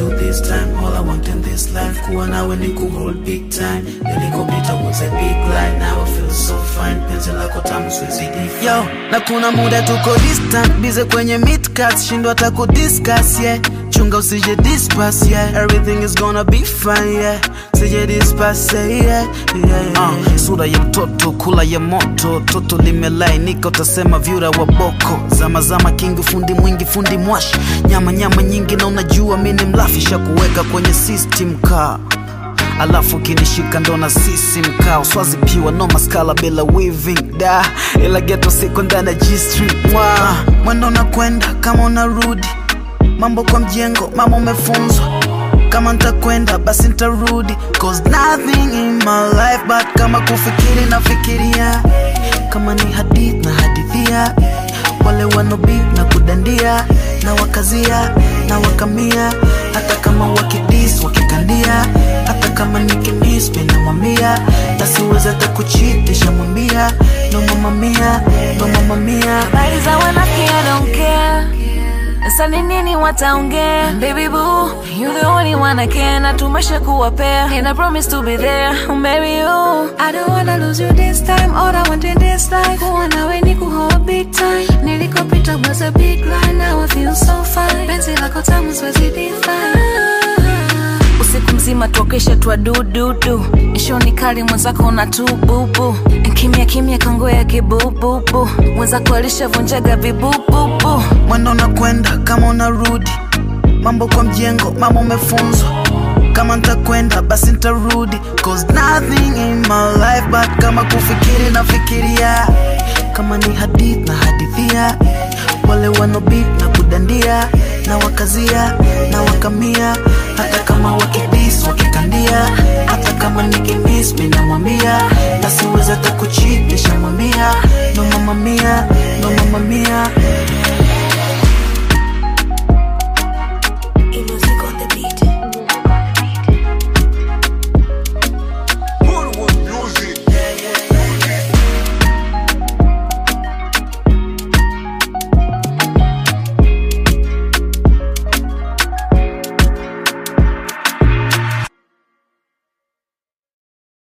you this time all I want in this life kuwa nawe ni kuhold big time nilikopita was a big lie now I feel so fine penzi lako tamu siwezi define yo na kuna muda tuko distant bize kwenye midcast shindwa hata kudiscuss yeah chunga usije dispass yeah everything is gonna be fine yeah sije dispass yeah, yeah, yeah. Uh, sura ya mtoto kula ya moto toto limelainika utasema vyura wa boko zama zama kingi fundi mwingi fundi mwashi nyama nyama nyingi na unajua mini mlafisha kuweka kwenye system car alafu kinishika ndo na sisi mkao swazi piwa no maskala bila weaving da ila geto siko ndani ya G-Street mwa mwendo unakwenda kama unarudi mambo kwa mjengo mama umefunzwa kama ntakwenda basi ntarudi cause nothing in my life but kama kufikiri nafikiria kama ni hadith na hadithia wale wanobit na kudandia na wakazia na wakamia hata kama wakidis wakikandia hata kama nikimis minamwambia tasiweza hata kuchitisha mwambia no mamamia no mamamia Habari za wanafiki I don't care sasa ni nini wataongea baby boo you the only one I care na tumesha kuwa pair and I promise to be there marry you I don't wanna lose you this time all I want in this life kuwa nawe ni kuhold big time nilikopita was a big lie now I feel so fine penzi lako tamu siwezi define usiku mzima tuokesha twa dududu ishoni kali mwenzako na tububu kimya kimya kangoya kibububu mwenzako alishavunjaga vibububu mwendo unakwenda kama unarudi mambo kwa mjengo mama umefunzwa kama ntakwenda basi ntarudi cause nothing in my life but kama kufikiri nafikiria kama ni hadith na hadithia wale wanobit na kudandia na wakazia na wakamia hata kama wakidis wakikandia hata kama nikimis minamwambia nasiweza hata kuchitisha mwambia no mamamia no mamamia